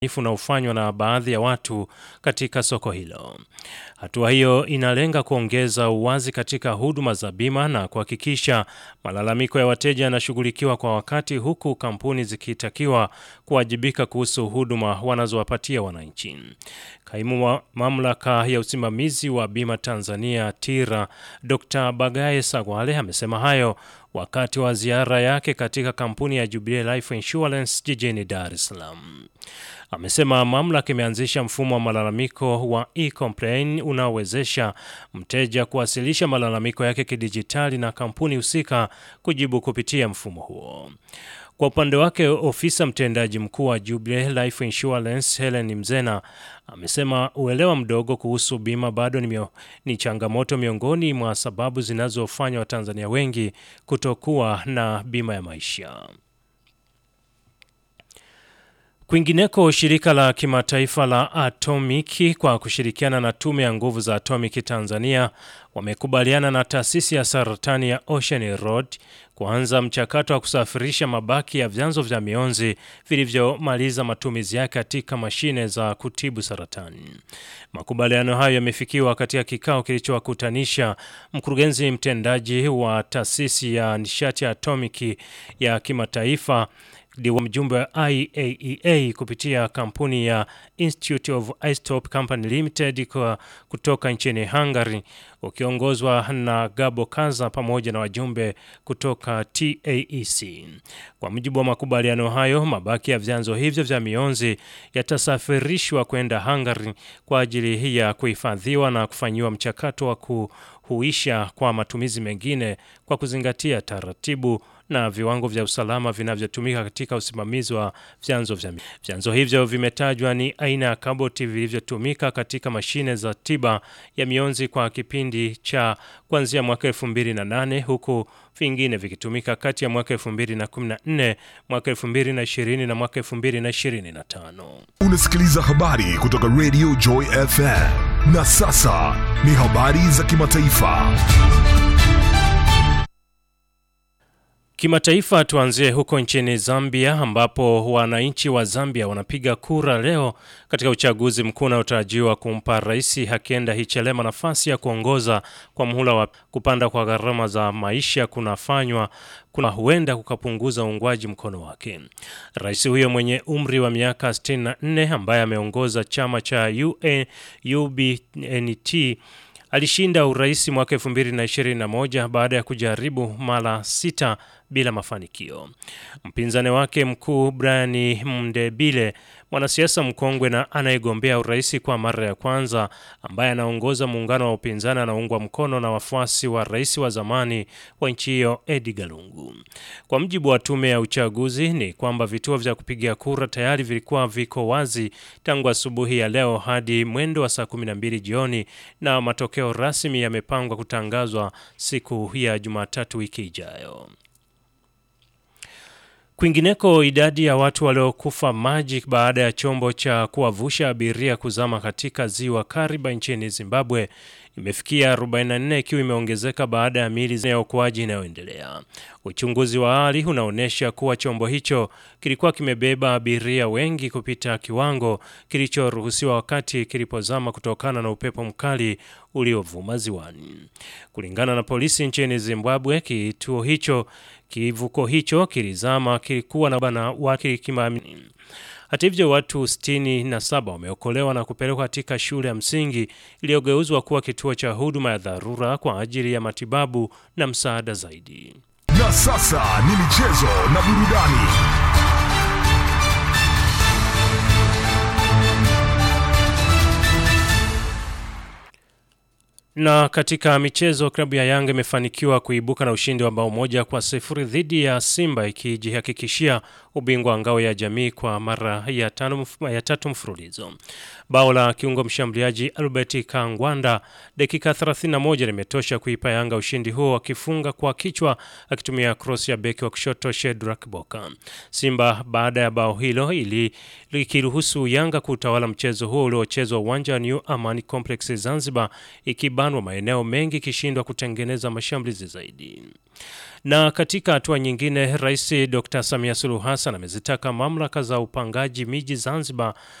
unaofanywa na baadhi ya watu katika soko hilo. Hatua hiyo inalenga kuongeza uwazi katika huduma za bima na kuhakikisha malalamiko ya wateja yanashughulikiwa kwa wakati, huku kampuni zikitakiwa kuwajibika kuhusu huduma wanazowapatia wananchi. Kaimu wa mamlaka ya usimamizi wa bima Tanzania TIRA, Dr. Bagaye Sagwale amesema hayo wakati wa ziara yake katika kampuni ya Jubilee Life Insurance jijini Dar es Salaam. Amesema mamlaka imeanzisha mfumo wa malalamiko wa e-complain unaowezesha mteja kuwasilisha malalamiko yake kidijitali na kampuni husika kujibu kupitia mfumo huo. Kwa upande wake, ofisa mtendaji mkuu wa Jubilee Life Insurance Helen Mzena amesema uelewa mdogo kuhusu bima bado ni, mio, ni changamoto miongoni mwa sababu zinazofanya Watanzania wengi kutokuwa na bima ya maisha. Kwingineko, shirika la kimataifa la atomiki kwa kushirikiana na tume ya nguvu za atomiki Tanzania wamekubaliana na taasisi ya saratani ya Ocean Road kuanza mchakato wa kusafirisha mabaki ya vyanzo vya mionzi vilivyomaliza matumizi yake katika mashine za kutibu saratani. Makubaliano hayo yamefikiwa katika kikao kilichowakutanisha mkurugenzi mtendaji wa taasisi ya nishati ya atomiki ya kimataifa wa mjumbe wa IAEA kupitia kampuni ya Institute of Isotope Company Limited kwa kutoka nchini Hungary ukiongozwa na Gabo Kaza pamoja na wajumbe kutoka TAEC. Kwa mujibu wa makubaliano hayo, mabaki ya vyanzo hivyo vya mionzi yatasafirishwa kwenda Hungary kwa ajili ya kuhifadhiwa na kufanyiwa mchakato wa kuhuisha kwa matumizi mengine kwa kuzingatia taratibu na viwango vya usalama vinavyotumika katika usimamizi wa vyanzo vya vyanzo hivyo vimetajwa ni aina ya kaboti vilivyotumika katika mashine za tiba ya mionzi kwa kipindi cha kuanzia mwaka 2008 huku vingine vikitumika kati ya mwaka 2014, mwaka 2020 na mwaka 2025. Unasikiliza habari kutoka Radio Joy FM. Na sasa ni habari za kimataifa. Kimataifa, tuanzie huko nchini Zambia ambapo wananchi wa Zambia wanapiga kura leo katika uchaguzi mkuu unaotarajiwa kumpa Rais Hakainde Hichilema nafasi ya kuongoza kwa muhula wa kupanda kwa gharama za maisha kunafanywa kuna huenda kukapunguza uungwaji mkono wake. Rais huyo mwenye umri wa miaka 64 ambaye ameongoza chama cha UN, UBNT alishinda urais mwaka 2021 baada ya kujaribu mara sita bila mafanikio. Mpinzani wake mkuu Brian Mndebile, mwanasiasa mkongwe na anayegombea urais kwa mara ya kwanza, ambaye anaongoza muungano wa upinzani, anaungwa mkono na wafuasi wa rais wa zamani wa nchi hiyo Edgar Lungu. Kwa mjibu wa tume ya uchaguzi ni kwamba vituo vya kupigia kura tayari vilikuwa viko wazi tangu asubuhi ya leo hadi mwendo wa saa 12 jioni na matokeo rasmi yamepangwa kutangazwa siku ya Jumatatu wiki ijayo. Kwingineko, idadi ya watu waliokufa maji baada ya chombo cha kuwavusha abiria kuzama katika ziwa Kariba nchini Zimbabwe imefikia 44 ikiwa imeongezeka baada ya miili ya uokoaji inayoendelea. Uchunguzi wa awali unaonyesha kuwa chombo hicho kilikuwa kimebeba abiria wengi kupita kiwango kilichoruhusiwa wakati kilipozama kutokana na upepo mkali uliovuma ziwani. Kulingana na polisi nchini Zimbabwe, kituo hicho kivuko hicho kilizama kilikuwa na bana wake kimamini. Hata hivyo watu 67 wameokolewa na kupelekwa katika shule ya msingi iliyogeuzwa kuwa kituo cha huduma ya dharura kwa ajili ya matibabu na msaada zaidi. Na sasa ni michezo na burudani. Na katika michezo, klabu ya Yanga imefanikiwa kuibuka na ushindi wa bao moja kwa sifuri dhidi ya Simba ikijihakikishia ubingwa wa ngao ya jamii kwa mara ya, tano, ya tatu mfululizo. Bao la kiungo mshambuliaji Albert Kangwanda dakika 31 limetosha kuipa Yanga ushindi huo, akifunga kwa kichwa akitumia cross ya beki wa kushoto Shedrack Boka. Simba baada ya bao hilo ili likiruhusu Yanga kutawala mchezo huo uliochezwa uwanja wa New Amani Complex Zanzibar ikiba kubanwa maeneo mengi ikishindwa kutengeneza mashambulizi zaidi. Na katika hatua nyingine, Rais Dr. Samia Suluhu Hassan amezitaka mamlaka za upangaji miji Zanzibar